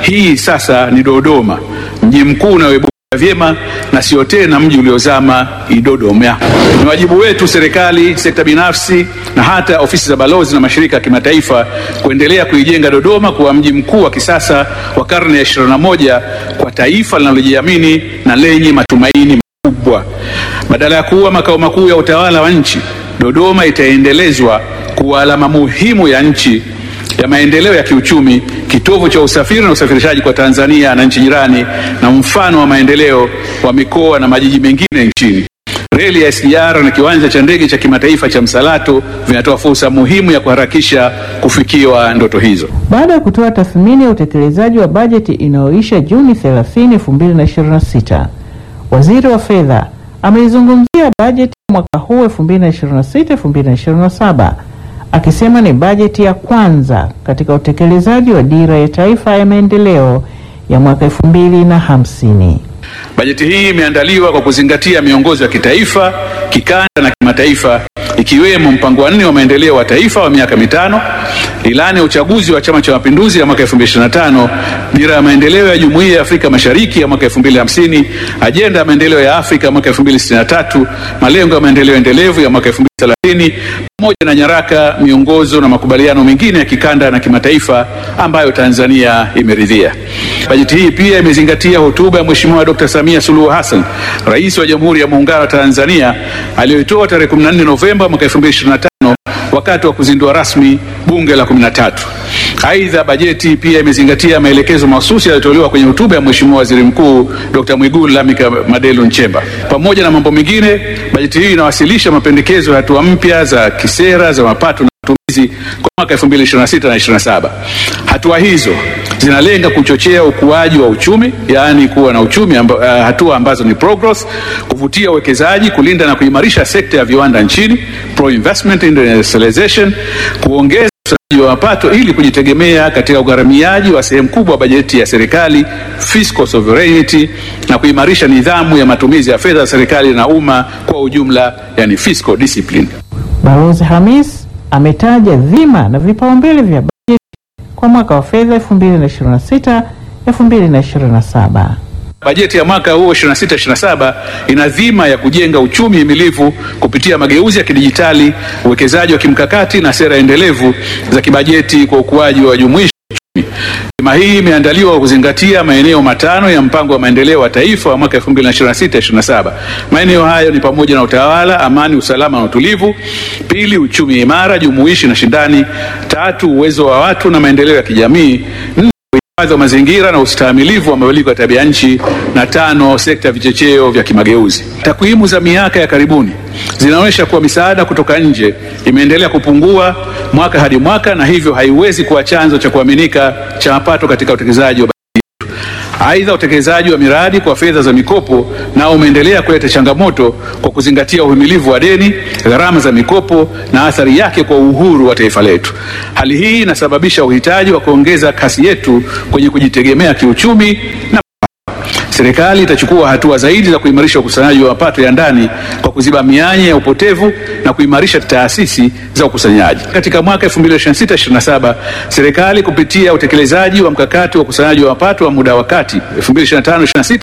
hii sasa ni Dodoma, mji mkuu unaoibuka vyema na sio tena mji uliozama Idodoma. Ni wajibu wetu serikali, sekta binafsi na hata ofisi za balozi na mashirika ya kimataifa kuendelea kuijenga Dodoma kuwa mji mkuu wa kisasa wa karne ya 21 kwa taifa linalojiamini na lenye matumaini makubwa. Badala ya kuwa makao makuu ya utawala wa nchi, Dodoma itaendelezwa kuwa alama muhimu ya nchi ya maendeleo ya kiuchumi, kitovu cha usafiri na usafirishaji kwa Tanzania na nchi jirani, na mfano wa maendeleo wa mikoa na majiji mengine nchini. Reli ya SGR na kiwanja cha ndege cha kimataifa cha Msalato vinatoa fursa muhimu ya kuharakisha kufikiwa ndoto hizo. Baada ya kutoa tathmini ya utekelezaji wa bajeti inayoisha Juni 30, 2026, Waziri wa Fedha ameizungumzia bajeti ya mwaka huu 2026-2027 akisema ni bajeti ya kwanza katika utekelezaji wa dira ya taifa ya maendeleo ya mwaka 2050. Bajeti hii imeandaliwa kwa kuzingatia miongozo ya kitaifa, kikanda na kimataifa ikiwemo mpango wa nne wa maendeleo wa taifa wa miaka mitano, ilani ya uchaguzi wa Chama cha Mapinduzi ya mwaka 2025, dira ya maendeleo ya Jumuiya ya Afrika Mashariki ya mwaka 2050, ajenda ya maendeleo ya Afrika ya mwaka 2063, malengo ya maendeleo endelevu ya mwaka 2030 pamoja na nyaraka, miongozo na makubaliano mengine ya kikanda na kimataifa ambayo Tanzania imeridhia. Bajeti hii pia imezingatia hotuba ya Mheshimiwa Dr. Samia Suluhu Hassan, Rais wa Jamhuri ya Muungano wa Tanzania aliyoitoa tarehe 14 Novemba mwaka 2025 wakati wa kuzindua rasmi bunge la 13. Aidha, bajeti pia imezingatia maelekezo mahususi yaliyotolewa kwenye hotuba ya Mheshimiwa Waziri Mkuu Dr. Mwigulu Lameck Madelu Nchemba. Pamoja na mambo mengine, bajeti hii inawasilisha mapendekezo ya hatua mpya za kisera za mapato na matumizi kwa mwaka 2026 na 27. Hatua hizo zinalenga kuchochea ukuaji wa uchumi, yaani kuwa na uchumi amba, uh, hatua ambazo ni pro growth, kuvutia uwekezaji, kulinda na kuimarisha sekta ya viwanda nchini, pro investment industrialization, kuongeza ukusanyaji wa mapato ili kujitegemea katika ugharamiaji wa sehemu kubwa wa bajeti ya serikali, fiscal sovereignty, na kuimarisha nidhamu ya matumizi ya fedha za serikali na umma kwa ujumla, yani fiscal discipline. Balozi Hamis ametaja dhima na vipaumbele vya bajeti kwa mwaka wa fedha 2026 2027. Bajeti ya mwaka huo 26/27 ina dhima ya kujenga uchumi himilivu kupitia mageuzi ya kidijitali, uwekezaji wa kimkakati na sera endelevu za kibajeti kwa ukuaji wa jumuishi wa uchumi. Dhima hii imeandaliwa kwa kuzingatia maeneo matano ya mpango wa maendeleo wa taifa wa mwaka 2026/27. Maeneo hayo ni pamoja na utawala, amani, usalama na utulivu; pili, uchumi imara, jumuishi na shindani; tatu, uwezo wa watu na maendeleo ya kijamii; nne, uhifadhi wa mazingira na ustahimilivu wa mabadiliko ya tabia nchi, na tano, sekta ya vichocheo vya kimageuzi. Takwimu za miaka ya karibuni zinaonyesha kuwa misaada kutoka nje imeendelea kupungua mwaka hadi mwaka, na hivyo haiwezi kuwa chanzo cha kuaminika cha mapato katika utekelezaji wa Aidha, utekelezaji wa miradi kwa fedha za mikopo nao umeendelea kuleta changamoto kwa kuzingatia uhimilivu wa deni, gharama za mikopo na athari yake kwa uhuru wa taifa letu. Hali hii inasababisha uhitaji wa kuongeza kasi yetu kwenye kujitegemea kiuchumi na Serikali itachukua hatua zaidi za kuimarisha ukusanyaji wa mapato ya ndani kwa kuziba mianya ya upotevu na kuimarisha taasisi za ukusanyaji. Katika mwaka 2026/27 serikali kupitia utekelezaji wa mkakati wa ukusanyaji wa mapato wa muda wa kati 2025/26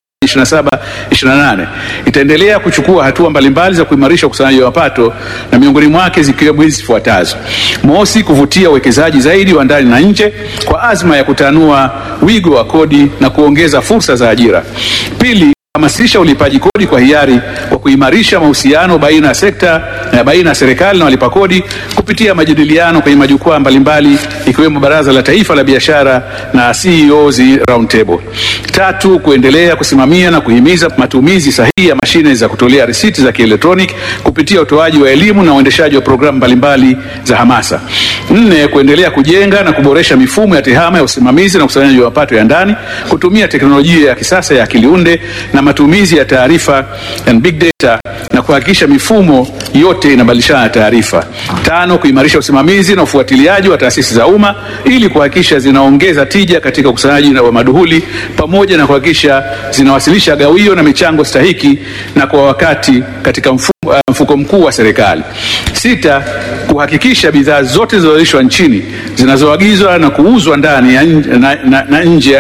27-28 itaendelea kuchukua hatua mbalimbali za kuimarisha ukusanyaji wa mapato na miongoni mwake zikiwemo hizi zifuatazo: mosi, kuvutia uwekezaji zaidi wa ndani na nje kwa azma ya kutanua wigo wa kodi na kuongeza fursa za ajira. Pili, hamasisha ulipaji kodi kwa hiari kwa kuimarisha mahusiano baina ya sekta na baina ya serikali na walipa kodi kupitia majadiliano kwenye majukwaa mbalimbali ikiwemo Baraza la Taifa la Biashara na CEOs Roundtable. Tatu, kuendelea kusimamia na kuhimiza matumizi sahihi ya mashine za kutolea risiti za kielektroniki kupitia utoaji wa elimu na uendeshaji wa programu mbalimbali za hamasa. Nne, kuendelea kujenga na kuboresha mifumo ya tehama ya usimamizi na ukusanyaji wa mapato ya ndani kutumia teknolojia ya kisasa ya akili unde na matumizi ya taarifa and big data na kuhakikisha mifumo yote inabadilishana taarifa. Tano, kuimarisha usimamizi na ufuatiliaji wa taasisi za umma ili kuhakikisha zinaongeza tija katika ukusanyaji wa maduhuli pamoja na kuhakikisha zinawasilisha gawio na michango stahiki na kwa wakati katika mfumo, uh, mfuko mkuu wa serikali. Sita, kuhakikisha bidhaa zote zinazozalishwa nchini zinazoagizwa na kuuzwa ndani ya, na, na, na nje ya